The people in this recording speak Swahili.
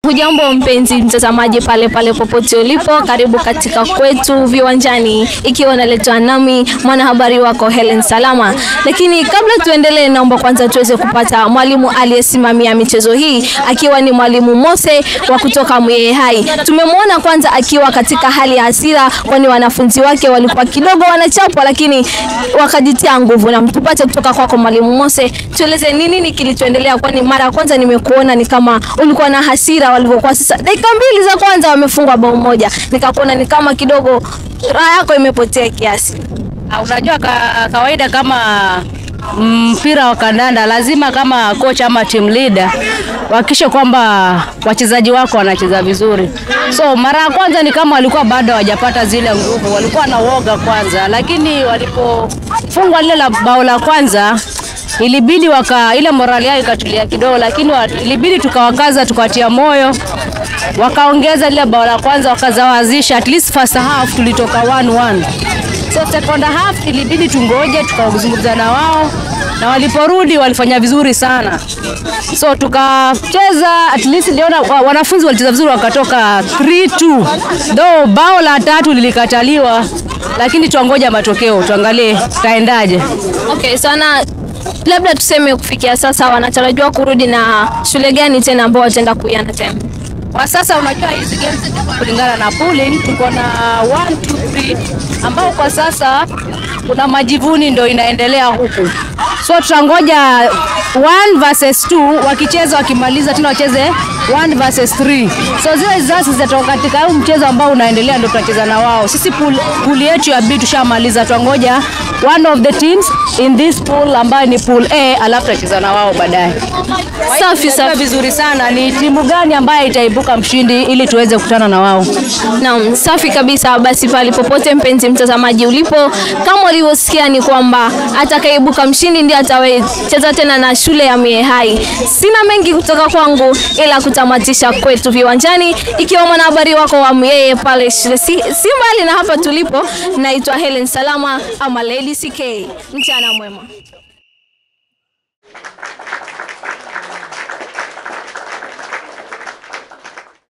Hujambo mpenzi mtazamaji pale pale popote ulipo, karibu katika kwetu viwanjani, ikiwa naletwa nami mwanahabari wako Helen Salama. Lakini kabla tuendelee, naomba kwanza tuweze kupata mwalimu aliyesimamia michezo hii, akiwa ni mwalimu Mose wa kutoka Mweye Hai. Tumemwona kwanza akiwa katika hali ya hasira, kwani wanafunzi wake walikuwa kidogo wanachapwa, lakini wakajitia nguvu. Na tupate kutoka kwako mwalimu Mose, tueleze ni nini kilichoendelea, kwani mara ya kwanza nimekuona ni kama ulikuwa na hasira walivyokuwa. Sasa dakika mbili za kwanza wamefungwa bao moja, nikakuona ni kama kidogo raha yako imepotea kiasi. Ah, Unajua ka, kawaida kama mpira wa kandanda lazima kama coach ama team leader wahakikishe kwamba wachezaji wako wanacheza vizuri. So mara ya kwanza ni kama walikuwa bado hawajapata zile nguvu, walikuwa na woga kwanza, lakini walipofungwa lile la bao la kwanza ilibidi waka ile morali yao ikatulia kidogo, lakini wa, ilibidi tukawakaza tukawatia moyo wakaongeza lile bao la kwanza wakazawazisha, at least first half tulitoka 1-1. So second half ilibidi tungoje tukazungumza na wao na waliporudi walifanya vizuri sana, so tukacheza at least niliona wa- wanafunzi walicheza vizuri wakatoka 3-2 though bao la tatu lilikataliwa, lakini tuangoja matokeo tuangalie taendaje. Okay, sana labda tuseme kufikia sasa wanatarajiwa kurudi na shule gani tena ambao wataenda kuiana tena? Kwa sasa unajua hizi games zitakuwa kulingana na pooling, tuko na 1 2 3 ambao kwa sasa kuna majivuni ndio inaendelea huku, so tutangoja 1 versus 2 wakicheza, wakimaliza tena wacheze 1 versus 3. So zile results zitatoka katika huu mchezo ambao unaendelea, ndio tutacheza na wao. Sisi pool, pool yetu ya B tushamaliza, tuangoja one of the teams in this pool ambayo ni pool A, alafu tutacheza na wao baadaye. Safi Tunajua safi. vizuri sana ni timu gani ambayo itaibuka mshindi ili tuweze kukutana na wao. Naam, safi kabisa. Basi pale popote mpenzi mtazamaji ulipo, kama ulivyosikia ni kwamba atakayeibuka mshindi ndiye atawecheza tena na shule ya Mie Hai. Sina mengi kutoka kwangu ila kutamatisha kwetu viwanjani, ikiwa mwanahabari wako wa Myeye pale shule si, si mbali na hapa tulipo. Naitwa Helen Salama ama Lady CK. Mchana mwema.